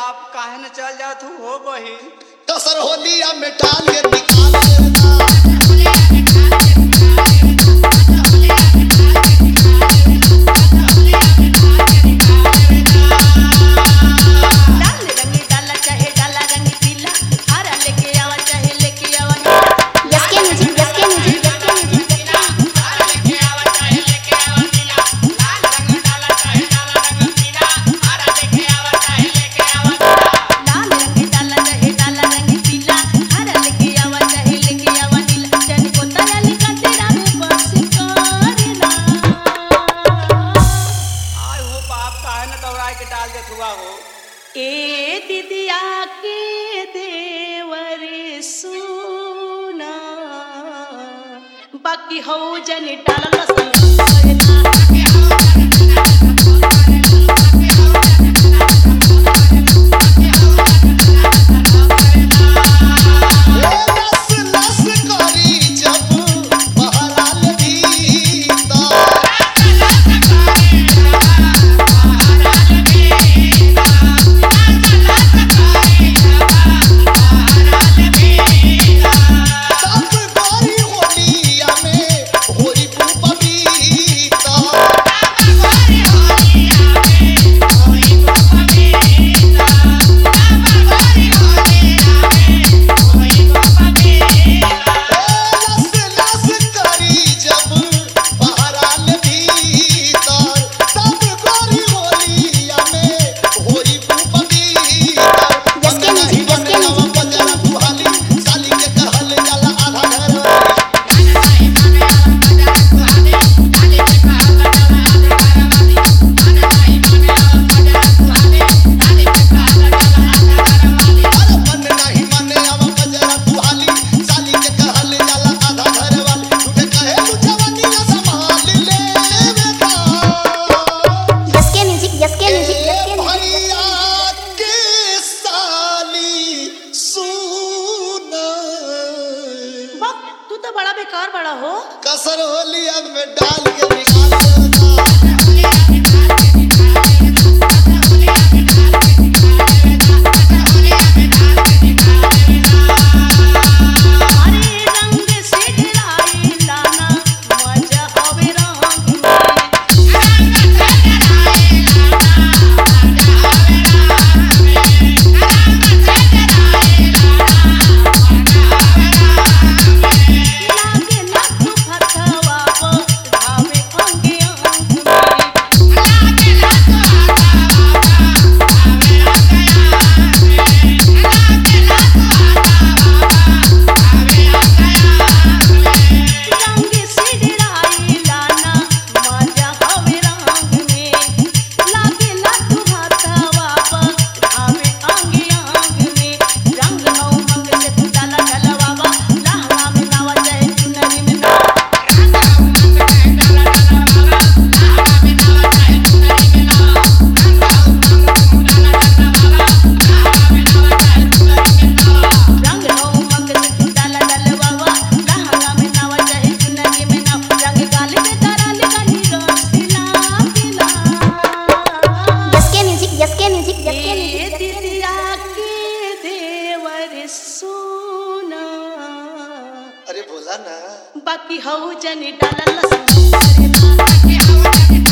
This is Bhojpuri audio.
बाप काहे न चल जात हूँ हो बहिन कसर होलिया में डाल के निकाल देना लाल रंग डाला चाहे डाला रंग पीला हरा लेके आवा चाहे लेके आवा नीला S K music S K music S K music लाल रंग डाला चाहे डाला रंग पीला हरा लेके आवा चाहे लेके आवा नीला जन को तारा लिखा तेरा में बस करना आय हो बाप काहे न दौड़ाए के डाल देत हुआ हो ए दिदिया के देवर सुना बाकी हो जन डाला लसन ए लस लस करी जब बहराल भीतर तब गोरी होलिया में होरी पपीता लस लस करी जब बहराल भीतर तब गोरी होलिया में होरी पपीता yes K music, S K music. बजरा दुहाली साली के कहल जाला आधा घर वाली अरे मन नहीं मने अब बजरा दुहाली साली के कहल जाला आधा घर वाली तुझे कहे तू जवानी ना संभाल ले बेटा S K music S K music S K music भैया के साली सुना बक तू तो बड़ा बेकार बड़ा हो कसर होलिया में डाल के निकाल देना हरे रंग से डराई लाना मजा आवे रंग में लागे ना तू फतवा को धावे अंगे अंग में रंग से डराई लाना मजा आवे रंग में लागे ना तू फतवा को धावे अंगे अंग में रंग नौ मंग से तू डाला डलवावा लहंगा में नावा जाए चुनरी में नावा रंग नौ मंग से तू डाला डलवावा लहंगा में नावा जाए चुनरी में नावा रंग गाल पे तारा लगानी रसिला पिला S K music S K music S K A music दिदिया के देवर सोना अरे बोला ना बाकी हऊ जनी डाला लसन